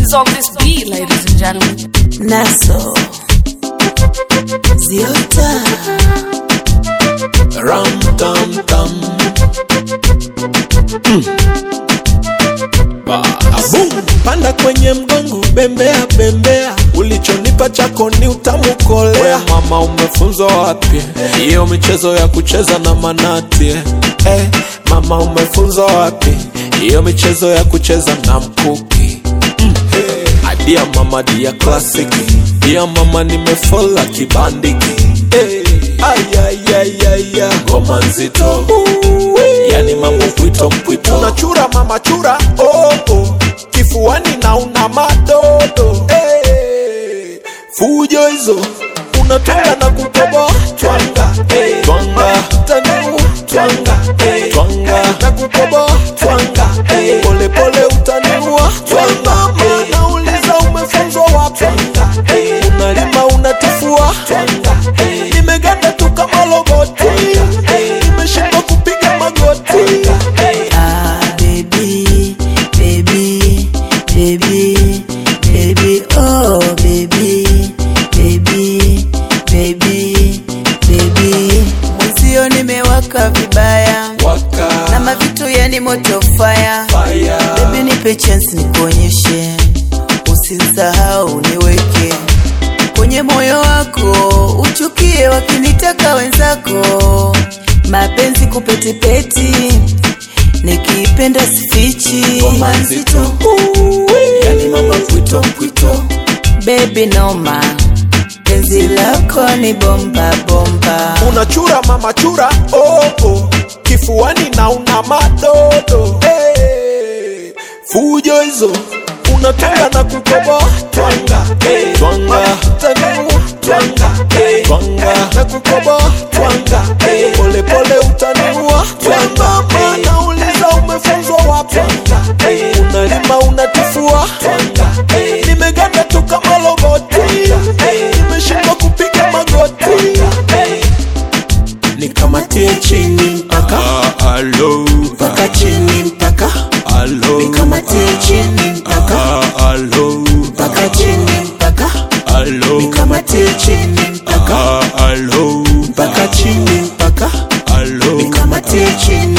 is on this beat, ladies and gentlemen. Naso Ziota Ram tam tam. Mm. Ba, boom. Panda kwenye mgongo, bembea bembea, ulichonipa chako ni utamu kolea. We mama, umefunzwa wapi hiyo michezo ya kucheza na manati? Eh, mama, umefunzwa wapi hiyo michezo ya kucheza na mkuki? Mm. Hey. Adia mama dia classic, dia mama nimefola kibandiki. Hey. Ay, ay, ay, ay, ay. Ngoma nzito yani mambo mpwito mpwito, unachura mama chura oh, oh. kifuani na una madodo hey. fujo hizo unatwanga na kukoboa twanga hey. twanga taniu twanga hey. twanga na kukoboa twanga hey. pole pole utaniua twanga hey. nauliza umefunzwa wapi twanga hey. unalima unatifua twanga hey. nimeganda tu kama loboti hey. nimeshindwa kupiga magoti hey. Ah baby baby baby baby oh baby baby baby baby Mwenzio nimewaka vibaya waka na mavitu yani moto fire fire Baby nipe chance nikuonyeshe, usinsahau niweke kwenye moyo wako, uchukie wakinitaka wenzako, mapenzi kupetipeti, nikipenda sifichi, ngoma nzito yani mama mpwito mpwito baby noma, penzi lako ni bomba bomba, unachura mama chura oh, oh. kifuani na una madodo hey. fujo hizo unatanga na kukoboa twanga hey. twanga taniu twanga hey. twanga na kukoboa twanga hey. pole pole utaniua twanga hey. nauliza umefunzwa wapi twanga hey. unalima unatifua twanga hey. nimeganda tu kama loboti hey. nimeshindwa kupiga magoti hey nikamatie chini mpaka Alo, mpaka chini mpaka alo, nikamatie chini mpaka alo, mpaka chini mpaka alo, nikamatie chini mpaka alo, mpaka chini mpaka alo, nikamatie chini